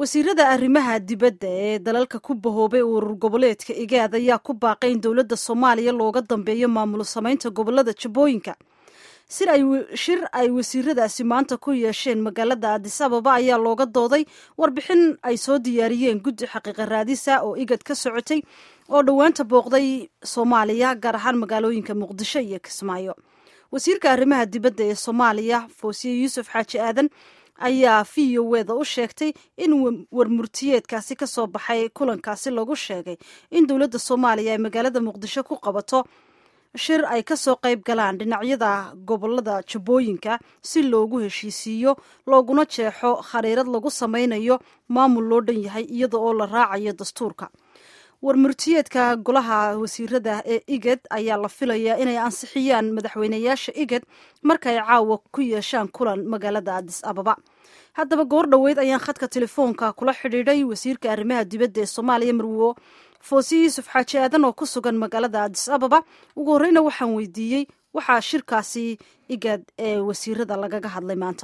wasiirada arrimaha dibadda ee dalalka ku bahoobay urur goboleedka igaad ayaa ku baaqay in dowladda soomaaliya looga dambeeyo maamul samaynta gobolada jabooyinka shir ay wasiiradaasi maanta ku yeesheen magaalada adis ababa ayaa looga dooday warbixin ay soo diyaariyeen guddi xaqiiqa raadisa oo igad ka socotay oo dhowaanta booqday soomaaliya gaar ahaan magaalooyinka muqdisho iyo kismaayo wasiirka arrimaha dibadda ee soomaaliya foosiye yuusuf xaaji aadan ayaa v o weda u sheegtay in warmurtiyeedkaasi ka soo baxay kulankaasi lagu sheegay in dowladda soomaaliya ay magaalada muqdisho ku qabato shir ay ka soo qayb galaan dhinacyada gobolada jabooyinka si loogu heshiisiiyo looguna jeexo khariirad lagu samaynayo maamul loo dhan yahay iyada oo la raacayo dastuurka warmurtiyeedka golaha wasiirada ee igad ayaa la filayaa inay ansixiyaan madaxweyneyaasha igad markaay caawa ku yeeshaan kulan magaalada adis ababa haddaba goor dhoweyd ayaan khadka telefoonka kula xidhiidhay wasiirka arrimaha dibadda ee soomaaliya marwo foosiye yuusuf xaaji aadan oo ku sugan magaalada adis ababa ugu horreyna waxaan weydiiyey waxaa shirkaasi igad ee wasiirada lagaga hadlay maanta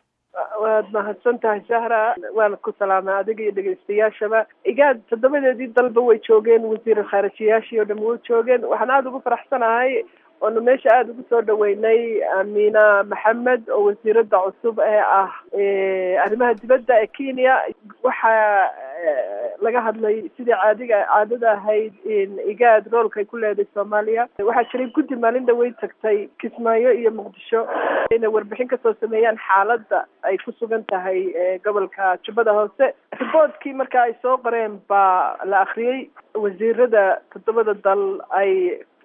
waad mahadsan tahay sahra waana ku salaamay adiga iyo dhegeystayaashaba igaad toddobadeedii dalba way joogeen wasiir khaarijiyaashii oo dham way joogeen waxaan aada ugu faraxsanahay oonu meesha aada ugu soo dhaweynay amina maxamed oo wasiirada cusub ee ah arrimaha dibadda ee kenya waxaa laga hadlay sidii caadiga caadada ahayd igaad roolka ay ku leedahay soomaaliya waxaa jiray guddi maalin dhawey tagtay kismaayo iyo muqdisho inay warbixin kasoo sameeyaan xaaladda ay ku sugan tahay gobolka jubbada hoose riboodkii marka ay soo qoreen baa la akriyey wasiirada toddobada dal ay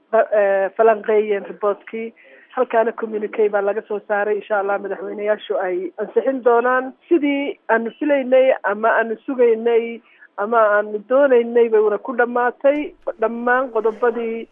falanqeeyeen riboodkii halkaana communique baa laga soo saaray insha allah madaxweyneyaashu ay ansixin doonaan sidii aanu filaynay ama aanu sugaynay ama aanu doonaynay bayna ku dhamaatay dhammaan qodobadii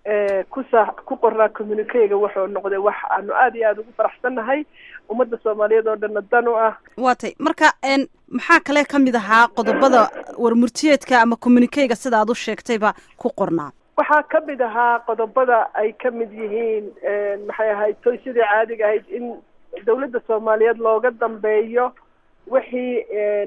kusa ku qornaa communiquega wuxuu noqday wax aanu aada iyo aada ugu faraxsannahay ummadda soomaaliyeed oo dhanna dan u ah waatay marka maxaa kale ka mid ahaa qodobada warmurtiyeedka ama communiquega sida aad u sheegtayba ku qornaa waxaa ka mid ahaa qodobada ay ka mid yihiin maxay ahayd toy sidii caadiga ahayd in dawladda soomaaliyeed looga dambeeyo wixii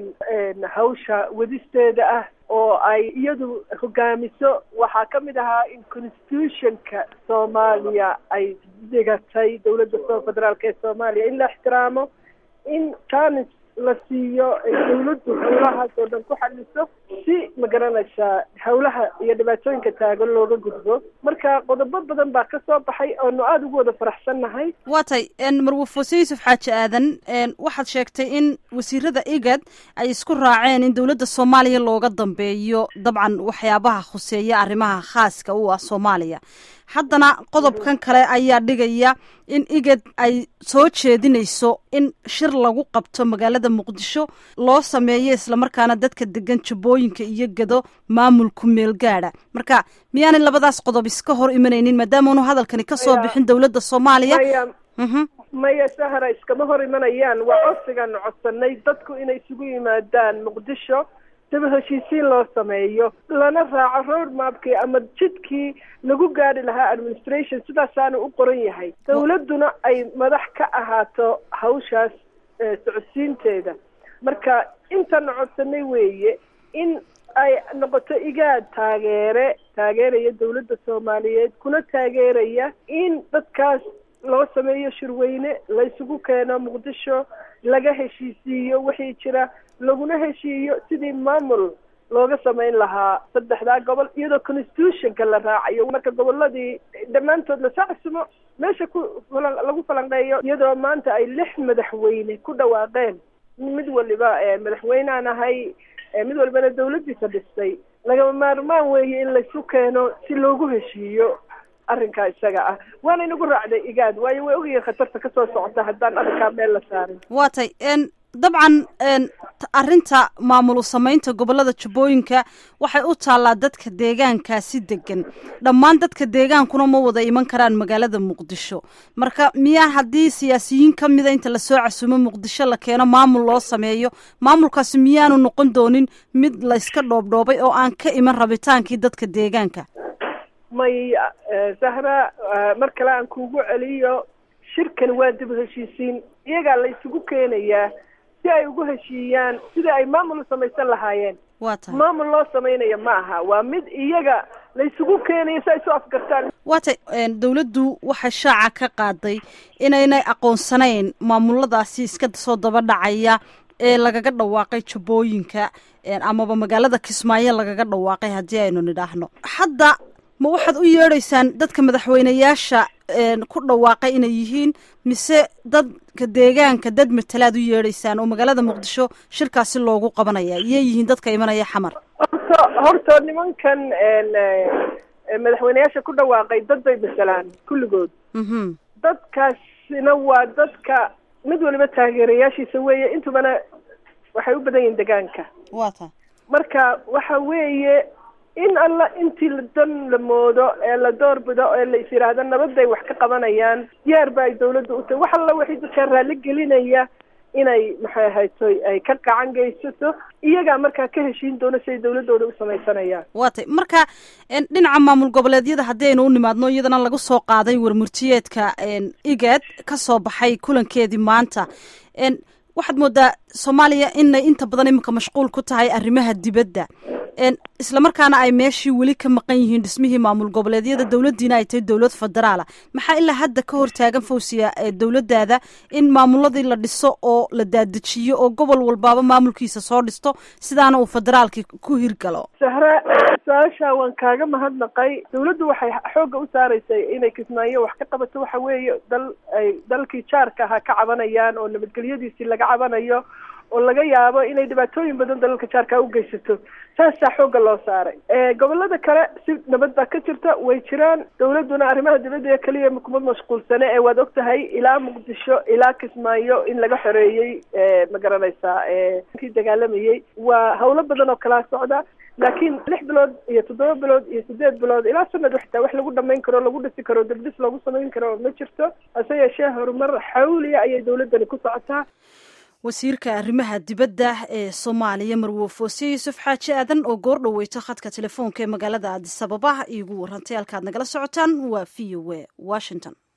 hawsha wadisteeda ah oo ay iyadu hogaamiso waxaa ka mid ahaa in constitutionka soomaaliya ay dhigatay dawladda federaalk ee soomaaliya in la ixtiraamo in janis la siiyo dawladdu hawlahaas oo dhan ku xaliso si magaranaysaa hawlaha iyo dhibaatooyinka taagan looga gudbo marka qodobo badan baa ka soo baxay oonu aada ugu wada faraxsannahay waa tay marwo foose yuusuf xaaji aadan waxaad sheegtay in wasiirada igad ay isku raaceen in dowladda soomaaliya looga dambeeyo dabcan waxyaabaha khuseeya arrimaha khaaska u ah soomaaliya haddana qodobkan kale ayaa dhigaya in igad ay soo jeedinayso in shir lagu qabto magaalada muqdisho loo sameeyo islamarkaana dadka degan jabooyinka iyo gado maamulku meel gaadha marka miyaanay labadaas qodob iska hor imanaynin maadaamaunu hadalkani kasoo bixin dowladda soomaaliya maya sahra iskama hor imanayaan waa codsigaanu codsanay dadku inay isugu yimaadaan muqdisho daba heshiisiin loo sameeyo lana raaco road mapkii ama jidkii lagu gaari lahaa administration sidaasaanu u qoran yahay dawladduna ay madax ka ahaato hawshaas socodsiinteeda marka intana codsanay weeye in ay noqoto igaad taageere taageeraya dawladda soomaaliyeed kuna taageeraya in dadkaas loo sameeyo shirweyne la isugu keeno muqdisho laga heshiisiiyo wixii jira laguna heshiiyo sidii maamul looga samayn lahaa saddexdaa gobol iyadoo constitutionka la raacayo marka goboladii dhammaantood lasoo casumo meesha ku lagu falanqeeyo iyadoo maanta ay lix madaxweyne ku dhawaaqeen mid waliba madaxweynean ahay mid walibana dawladdiisa dhistay lagama maarmaan weeye in laysu keeno si loogu heshiiyo arrinkaa isaga ah waana inagu raacday igaad waayo way ogyihiin khatarta kasoo socota haddaan arrinkaa meel la saarin waa tay dabcan arrinta maamulu samaynta gobolada jubbooyinka waxay u taallaa dadka deegaankaasi degan dhammaan dadka deegaankuna ma wada iman karaan magaalada muqdisho marka miyaa haddii siyaasiyiin ka mida inta lasoo casumo muqdisho la keeno maamul loo sameeyo maamulkaasi miyaanu noqon doonin mid layska dhoobdhoobay oo aan ka iman rabitaankii dadka deegaanka may sahra mar kale aan kuugu celiyo shirkan waa dib heshiisiin iyagaa la isugu keenayaa si ay ugu heshiiyaan sidai ay maamul u samaysan lahaayeen waa tahay maamul loo samaynayo ma aha waa mid iyaga laysugu keenayo si ay isu afgartaan waa tay dawladdu waxay shaaca ka qaaday inaynay aqoonsanayn maamuladaasi iska soo daba dhacaya ee lagaga dhawaaqay jubbooyinka amaba magaalada kismaayo lagaga dhawaaqay haddii aynu nidhaahno hadda ma waxaad u yeedhaysaan dadka madaxweyneyaasha ku dhawaaqay inay yihiin mise dadka deegaanka dad matalaad u yeedhaysaan oo magaalada muqdisho shirkaasi loogu qabanaya iyay yihiin dadka imanaya xamar horta horta nimankan madaxweyneyaasha ku dhawaaqay dad bay masalaan kulligood dadkaasina waa dadka mid waliba taageerayaashiisa weeye intubana waxay u badan yihiin degaanka waa ta marka waxa weeye in alla intii dan la moodo ee la doorbido ee la is yidhaahdo nabaday wax ka qabanayaan diyaar ba ay dawladda u tahay wax alla waxay dadkaa raalli gelinaya inay maxay ahaytoy ay ka gacan geysato iyagaa markaa ka heshiin doono si ay dawladooda u samaysanayaan waa tay marka dhinaca maamul goboleedyada haddii aynu u nimaadno iyadana lagu soo qaaday warmurtiyeedka igad ka soo baxay kulankeedii maanta waxaad moodaa soomaaliya inay inta badan iminka mashquul ku tahay arrimaha dibadda islamarkaana ay meeshii weli ka maqan yihiin dhismihii maamul goboleedyada dowladdiina ay tahay dowlad federaala maxaa ilaa hadda ka hortaagan fawsiya dowladdaada in maamuladii la dhiso oo la daadejiyo oo gobol walbaaba maamulkiisa soo dhisto sidaana uu federaalki ku hirgalo sahre su-aasha waan kaaga mahadnaqay dawladdu waxay xoogga u saaraysay inay kismaayo wax ka qabato waxa weeye dal ay dalkii jaarka ahaa ka cabanayaan oo nabadgelyadiisii laga cabanayo oo laga yaabo inay dhibaatooyin badan dalalka jaarka u geysato saasaa xoogga loo saaray gobolada kale si nabad baa ka jirta way jiraan dawladduna arrimaha dibadda keliya kuma mashquulsane ee waad og tahay ilaa muqdisho ilaa kismaayo in laga xoreeyey ma garanaysaa kii dagaalamayey waa hawlo badan oo kalaa socda laakiin lix bilood iyo toddoba bilood iyo sideed bilood ilaa sanad xitaa wax lagu dhamayn karo lagu dhisi karo degdis loogu samayn karo ma jirto hase yeeshee horumar xawliya ayay dawladdani ku socotaa wasiirka arrimaha dibadda ee soomaaliya marwo foose yuusuf xaaji aadan oo goor dhaweyto khadka telefoonka ee magaalada aadis ababa iigu warantay halkaad nagala socotaan waa v o a washington